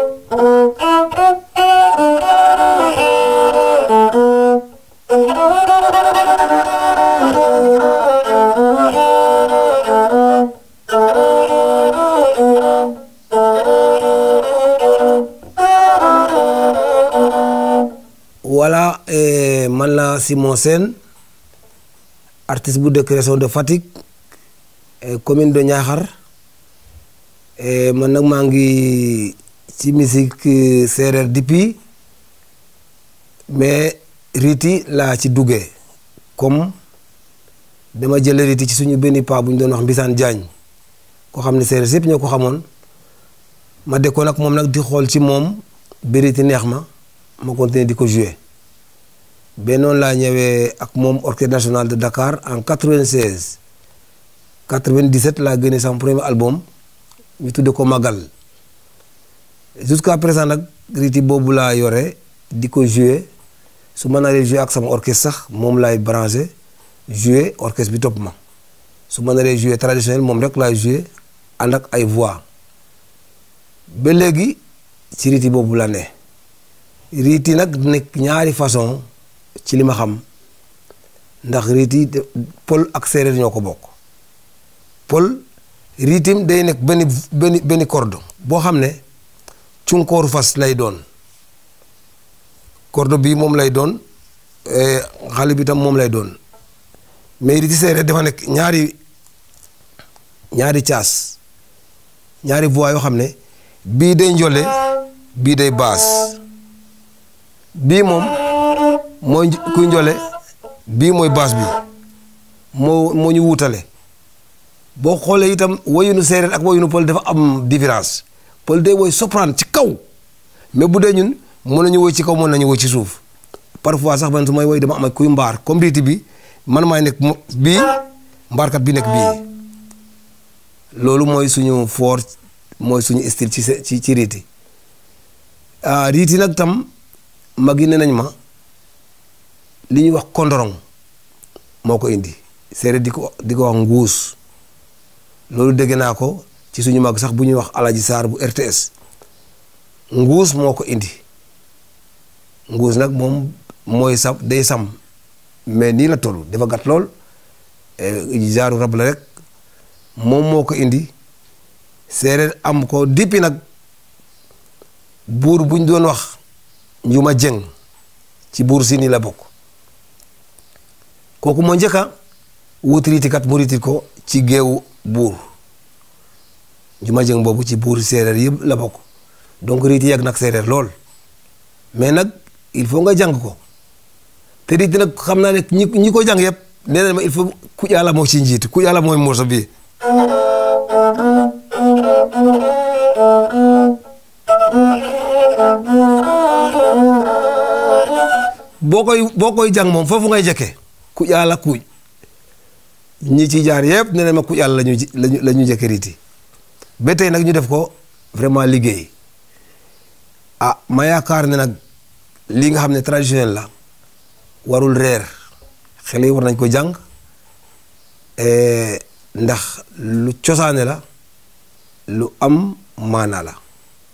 voilà eh, man la Simon Sène artiste bu dëkk région de Fatick eh, commune de Niakhar eh, man nag maa ngi ci musique séeréer depuis mais riiti laa ci duggee comme dama jële riiti ci suñu benn paa bu ñu doon wax Mbisaan Jaañ koo xam ne séeréer yëpp ñoo ko xamoon ma dekkoon ak moom nag di xool ci moom ba riiti neex ma ma continuer di ko jouer ba noonu laa ñëwee ak moom orchestre national de Dakar en 96 97 laa génne sama premier album ñu tudde ko Magal jusqu'à présent nag riiti boobu laa yore di ko jouer su ma naree jouer ak sama orchestre sax moom laay branché jouer orchestre bi topp ma su ma naree jouer traditionnel moom rek laay jouer ànd ak ay voix ba léegi ci riiti boobu la ne riiti nag nekk ñaari façon ci li ma xam ndax riiti pël ak séeréer ñoo ko bokk pël riitim day nekk benn benn benn corde boo xam ne cunkooru fas lay doon corde bii moom lay doon xale bi tam moom lay doon mais riiti séeréer dafa nekk ñaari ñaari caas ñaari voix yoo xam ne bii day njole bii day baas bii moom mooy kuy njole bii mooy baas bi moo moo ñu wuutale boo xoolee itam woyunu séeréer ak woyunu pël dafa am différence pël day woy soprano ci kaw mais bu dee ñun mën nañu woy ci kaw mën nañu woy ci suuf parfois sax man su may woy dama am kuy mbaar comme riiti bi man maay nekk bii mbaarkat bi nekk bii loolu mooy suñu fort mooy suñu style ci ci ci riiti ah riiti nag tam mag yi ne nañ ma li ñuy wax kondorong moo ko indi séeréer di ko di ko wax nguus loolu dégg naa ko ci suñu mag sax bu ñuy wax Alaji Saar bu RTS nguus moo ko indi nguus nag moom mooy sam day sam mais nii la toll dafa gàtt lool jaaru rab la rek moom moo ko indi séeréer am ko dippi nag buur bu ñu doon wax njuma jëng ci buur si nii la bokk kooku moo njëkka wut riitikat mu riitit ko ci géewu buur njuma jëng boobu ci buur séeréer yëpp la bokk donc riiti yàgg nag séeréer lool mais nag il faut nga jàng ko te riiti nag xam naa ne ñi ñi ko jàng yëpp nee na ma il faut ku yàlla moo ci njiit ku yàlla mooy morso bii boo koy boo koy jàng moom foofu ngay jëkke ku yàlla kuuj ñi ci jaar yëpp nee na ma ku yàlla lañu lañu la ñu jëkke riiti ba tey nag ñu def ko vraiment liggéey ah ma yaakaar ne nag lii nga xam ne traditionnel la warul reer xale yi war nañ ko jàng ndax lu cosaane la lu am maanaa la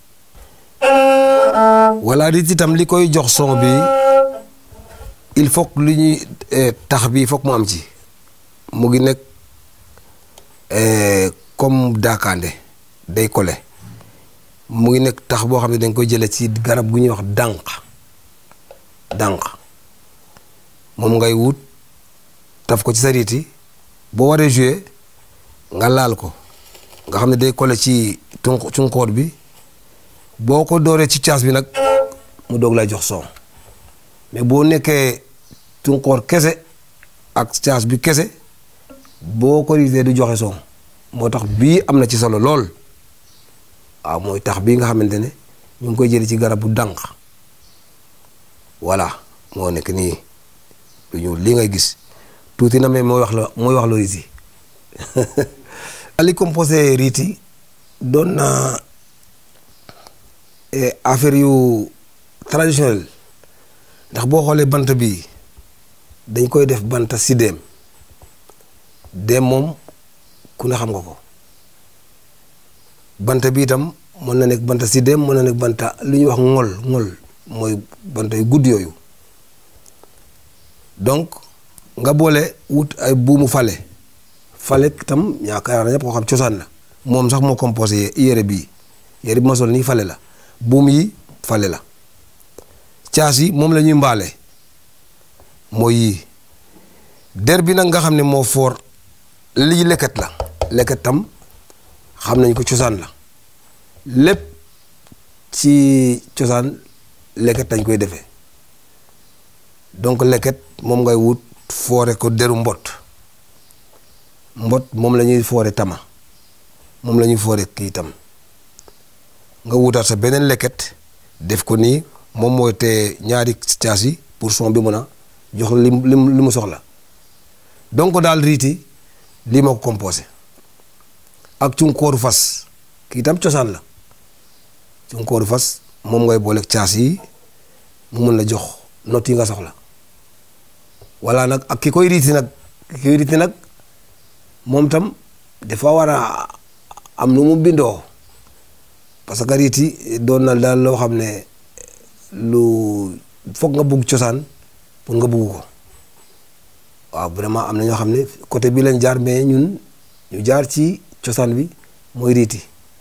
walla riiti itam li koy jox son bi il faut que lu ñuy tax bi foog mu am ci mu ngi nekk comme daakaande day kole mu ngi nekk tax boo xam ne dañ koy jële ci garab gu ñuy wax dànq dànq moom ngay wut taf ko ci sa riiti boo waree jouer nga laal ko nga xam ne day kole ci tunq cunkoor bi boo ko dooree ci caas bi nag mu doog lay jox son mais boo nekkee tunkoor kese ak caas bi kese boo ko riitee du joxe son moo tax bii am na ci solo lool waaw mooy tax bii nga xamante ne ñu ngi koy jëlee ci garabu dànq voilà moo nekk nii lu ñuul lii ngay gis tuuti na mais mooy wax la mooy wax la riiti li composé riiti doon na affaire yu traditionnel ndax boo xoolee bant bi dañ koy def banta si déem déem moom ku ne xam nga ko bant bi itam mën na nekk banta sidéem mën na nekk banta lu ñuy wax ngol ngol mooy banta yu gudd yooyu donc nga boole wut ay buumu fale fale tam yaakaar na ñëpp ko xam cosaan la moom sax moo composé yére bii yére bi ma sol nii fale la buum yi fale la caas yi moom la ñuy mbaale mooy yii der bi nag nga xam ne moo foor lii leket la leket tam xam nañ ko cosaan la lépp ci cosaan leket lañ koy defee donc leket moom ngay wut foore ko deru mbot mbot moom la ñuy foore tama moom la ñuy foore kii tam nga wutaat sa beneen leket def ko nii moom mooy te ñaari caas yi pour son bi mën a jox li li li mu soxla donc daal riiti lii ma ko composé ak cunkooru fas kii tam cosaan la cunkooru fas moom ngay boole caas yi mu mën la jox not yi nga soxla walla nag ak ki koy riiti nag ki koy riiti nag moom tam dafa war a am nu mu bindoo parce que riiti doon na daal loo xam ne lu foog nga bugg cosaan pour nga bugg ko waaw vraiment am na ñoo xam ne côté bi lañ jaar mais ñun ñu jaar ci cosaan bi mooy riiti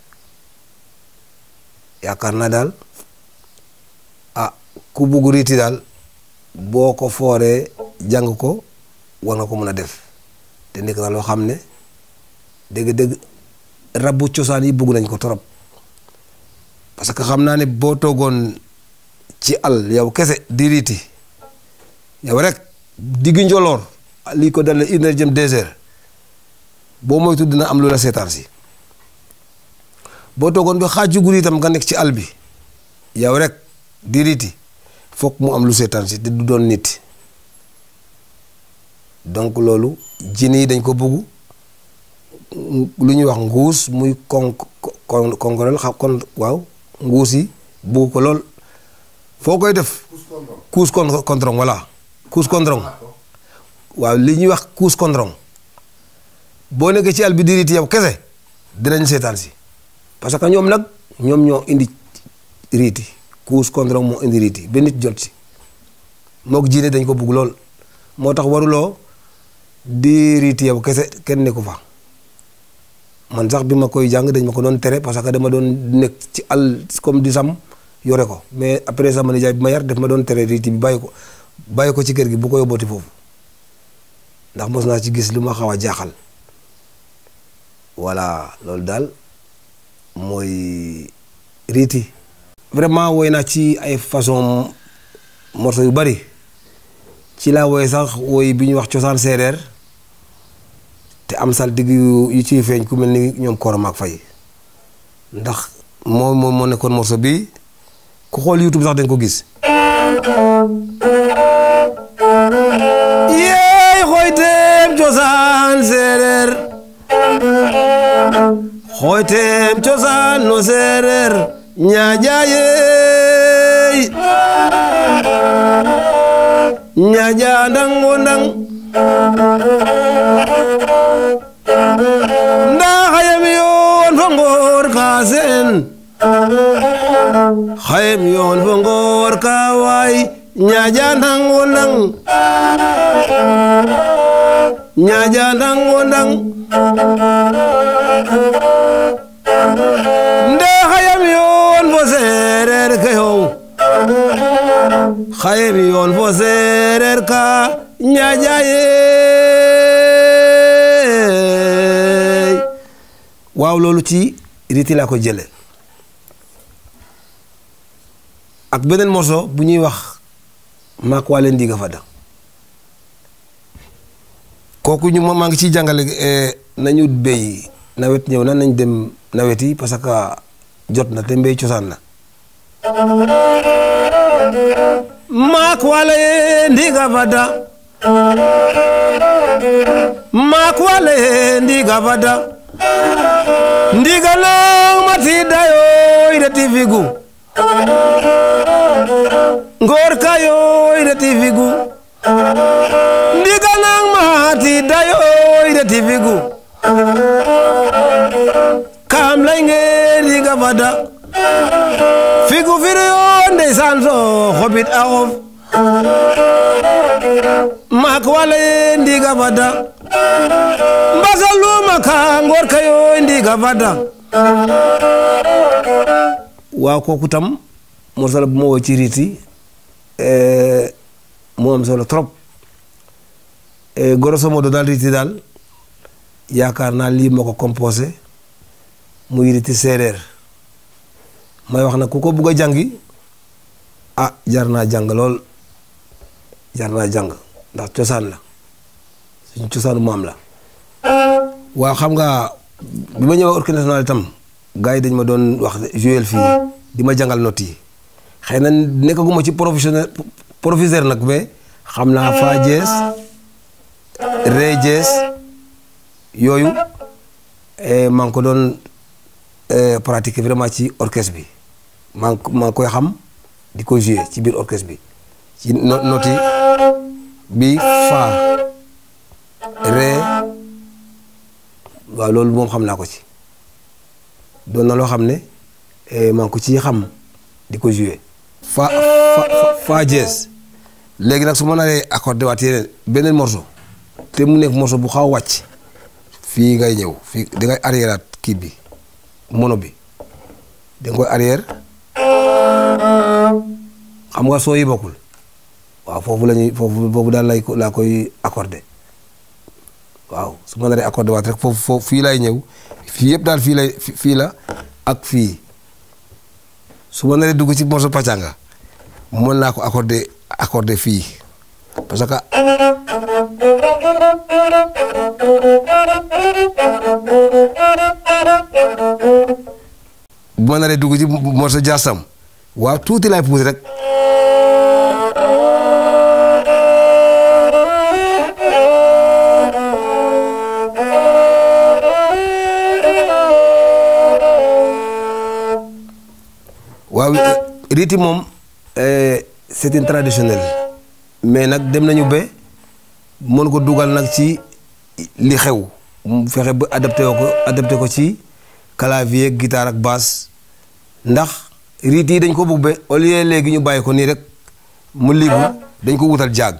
yaakaar naa daal ah ku bugg riiti daal boo ko fooree jàng ko war nga ko mën a def te nekk na loo xam ne dëgg-dëgg rabu cosaan yi bugg nañ ko torop parce que xam naa ne boo toogoon ci àll yow kese di riiti yow rek diggu njoloor lii ko dal une heure jëm deux heures boo moytu dina am lu la seetaan si boo toogoon ba xaaju guddi itam nga nekk ci àll bi yow rek di riiti foog mu am lu seetaan si te du doon nit donc loolu jin yi dañ ko bëgg lu ñuy wax nguus muy kon kon konkorel xam kon waaw nguus yi bëgg ko lool foo koy def kuus kon kondrong voilà kuus kondrong waaw li ñuy wax kuus kondrong boo nekkee ci àll bi di riiti yow kese dinañ seetaan si parce que ñoom nag ñoom ñoo indi riiti kuus kondrong moo indi riiti ba nit jot si mook jiine dañ ko bugg lool moo tax waruloo di riiti yow kese kenn nekku fa man sax bi ma koy jàng dañ ma ko doon tere parce que dama doon nekk ci àll comme di sam yore ko mais après sama nijaay bi ma yar def ma doon tere riiti bi bàyyi ko bàyyi ko ci kër gi bu ko yóbbooti foofu ndax mos naa ci gis lu ma xaw a jaaxal voilà loolu daal mooy riiti vraiment woy naa ci ay façon morceau yu bari ci laa woy sax woy bi ñuy wax cosaan séeréer te am sal digg yu ciy feeñ ku mel ni ñoom Koromaak Fay ndax moo moo moo nekkoon morceau bi ku xool YouTube sax dañ ko gis yeey xooyteem cosaan séeréer xooyteem cosaan no séeréer ñaajayeey ñaaja ndang wo ndang ndaa xayem yoon fo ngoor ka seen xayem yoon fo ngoor ka waay ñaaja ndang wo ndang ñaaja ndang wo ndang ndaa xayem yoon fo seereer ke yow xayem yoon fo seereer ka ñaajayeey waaw loolu ci riti laa ko jële ak beneen morceau bu ñuy wax maak waale ndiiga fada kooku ñu maa ngi ciy jàngale nañu béy nawet ñëw na nañ dem nawet yi parce que jot na te mbéy cosaan la maak wale ndiga fada maak wale ndiga fada ndiga nong mati dayoy reti figu ngor kayoy reti figu ndiga nong mati dayoy reti figu kam lay nge ndiga fada figu firiyo ndeysaan so xobit a xof maak wala ye ndiga fada mbasa luma ka ngor kayo ndiga fada waaw kooku tam morceau la bu ma woo ci riiti mu am solo trop grosso modo daal riiti daal yaakaar naa lii moo ko composé muy riiti séeréer may wax na ku ko bugg a jàngi ah jar naa jàng lool jar naa jàng ndax cosaan la suñu cosaanu maam la waaw xam nga bi ma ñëwee orchestre national itam gars yi dañ ma doon wax jouer fii di ma jàngal notes yi xëy na nekkaguma ci professionnel professeur nag mais xam naa fa jees ré jees yooyu maa ngi ko doon pratiquer vraiment ci orchestre bi maa ngi maa ngi koy xam di ko jouer ci biir orchestre bi ci notes yi bi fa ré waaw loolu moom xam naa ko ci doon na loo xam ne maa ngi ko ci xam di ko jouer fa fa fa jees léegi nag su ma naree accordé waat yeneen beneen morceau te mu nekk morceau bu xaw wàcc fii ngay ñëw fii da ngay arrièreaat kii bi mono bi da nga koy arrière xam nga soo yi bokkul waaw foofu la ñuy foofu foofu daal lay laa koy accordé waaw su ma naree accordé waat rek foofu foofu fii lay ñëw fii yëpp daal fii lay fii la ak fii su ma naree dugg ci morceau pàccanga mën naa ko accordé accordé fii parce que bu ma naree dugg ci morceau jaasam waaw tuuti laay puus rek waaw riiti moom c'est une traditionnel mais nag dem nañu ba mën ko dugal nag ci li xew mu fexe ba adapté ko adapté ko ci clavier guitare ak basse ndax riit yi dañ ko bëgg ba au lieu léegi ñu bàyyi ko nii rek mu libu dañ ko wutal jàgg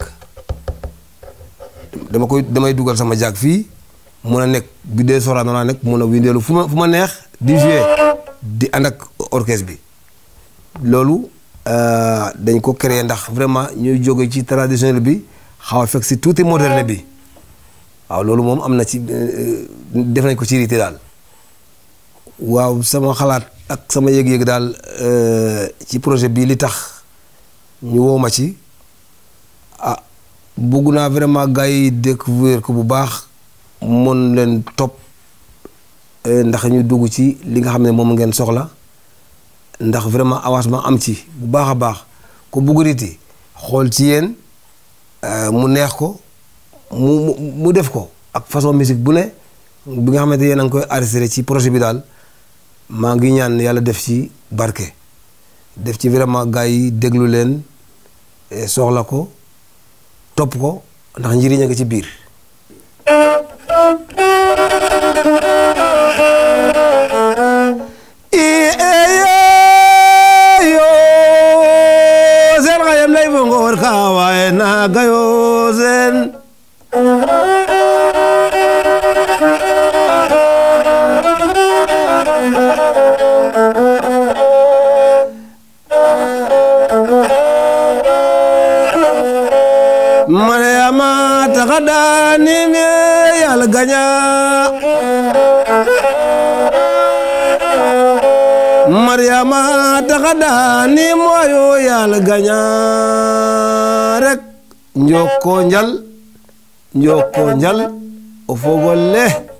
dama koy damay dugal sama jàgg fii mun a nekk bi dee soraano naa nekk mun a windeelu fu ma fu ma neex di jouer di ànd ak orchestre bi loolu dañ ko créer ndax vraiment ñuy jóge ci traditionnel bi xaw a fekk si tuuti moderne bi waaw loolu moom am na ci def nañ ko ci riiti daal waaw sama xalaat ak sama yëg-yëg daal ci projet bi li tax ñu woo ma ci ah bugg naa vraiment gars yi découvrir ko bu baax mën leen topp ndax ñu dugg ci li nga xam ne moom ngeen soxla ndax vraiment avancement am ci bu baax a baax ko bugg riiti xool ci yéen mu neex ko mu mu def ko ak façon musique bu ne bi nga xamante yéen a ngi koy enregistré ci projet bi daal maa ngi ñaan yàlla def ci barke def ci vraiment gars yi déglu leen soxla ko topp ko ndax njëriñ a ngi ci biir seen xayam lay fo ngoor ka waaye naa gayoo seen Mariama taxa daani me yàlla gaña Mariama taxa daani mooyo yàlla gaña rek njoko njal njoko njal o fogole